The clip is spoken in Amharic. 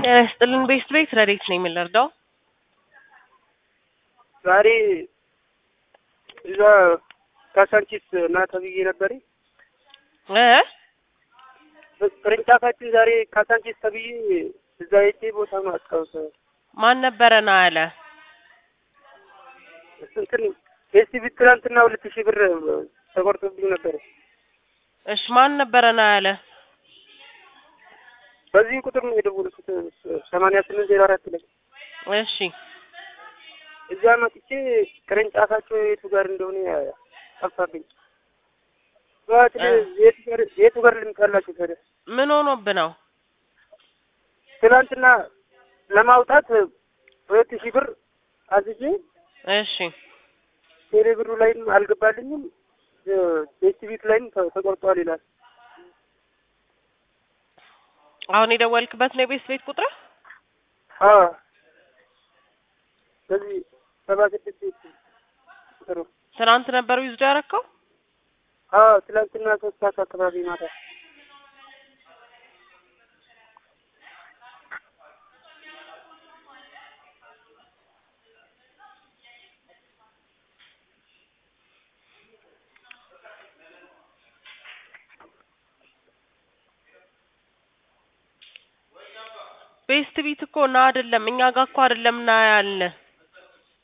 ጤና ይስጥልን ቤስት ቤት ረዴት ነው የምንረዳው? ዛሬ እዛ ካሳንቺስ ና ተብዬ ነበር። እ ቅርንጫፋችን ዛሬ ካሳንቺስ ተብዬ እዛ ሄጄ ቦታ ማስታወስ ማን ነበረ ና ያለ? እንትን ቤስት ቤት ትናንትና ሁለት ሺህ ብር ተቆርጦብኝ ነበር። እሺ ማን ነበረ ና ያለ? በዚህ ቁጥር ነው የደወልኩት ሰማንያ ስምንት ዜሮ አራት ላይ እሺ እዛ መጥቼ ቅርንጫፋቸው የቱ ጋር እንደሆነ ጠፋብኝ። ጠዋት የቱ ጋር የቱ ጋር ልምጣላችሁ ታዲያ? ምን ሆኖብ ነው? ትናንትና ለማውጣት ሁለት ሺህ ብር አዝዤ እሺ ቴሌ ብሩ ላይም አልገባልኝም ቤስት ቤት ላይም ተ- ተቆርጧል ይላል። አሁን የደወልክበት ነው የቤስት ቤት ቁጥር? አዎ በዚህ ሰባ ስድስት ቤት ቁጥር ነው። ትናንት ነበር ዊዝዶ ያረከው? አዎ ትናንትና ሶስት ሰዓት አካባቢ ማታ ቤስት ቤት እኮ ና አይደለም እኛ ጋር እኮ አይደለም ና ያለ